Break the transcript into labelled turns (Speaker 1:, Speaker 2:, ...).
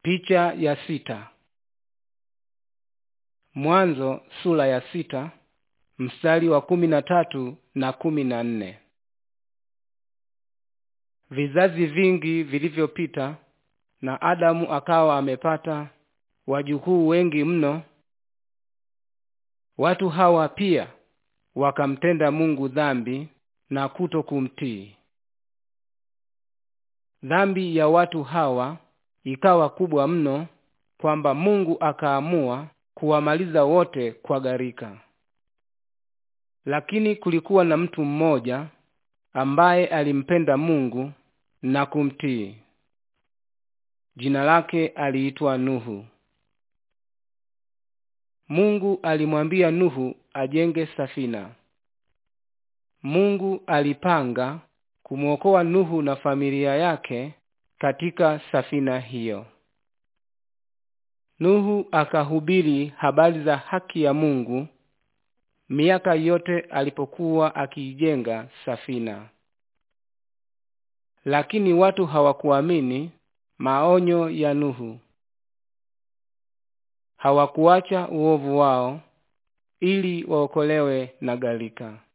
Speaker 1: Picha ya sita. Mwanzo sura ya sita mstari wa kumi na tatu na kumi na nne. Vizazi vingi vilivyopita na Adamu akawa amepata wajukuu wengi mno. Watu hawa pia wakamtenda Mungu dhambi na kuto kumtii. Dhambi ya watu hawa ikawa kubwa mno kwamba Mungu akaamua kuwamaliza wote kwa gharika. Lakini kulikuwa na mtu mmoja ambaye alimpenda Mungu na kumtii. Jina lake aliitwa Nuhu. Mungu alimwambia Nuhu ajenge safina. Mungu alipanga kumwokoa Nuhu na familia yake katika safina hiyo. Nuhu akahubiri habari za haki ya Mungu miaka yote alipokuwa akiijenga safina. Lakini watu hawakuamini maonyo ya Nuhu. Hawakuacha uovu wao ili waokolewe na gharika.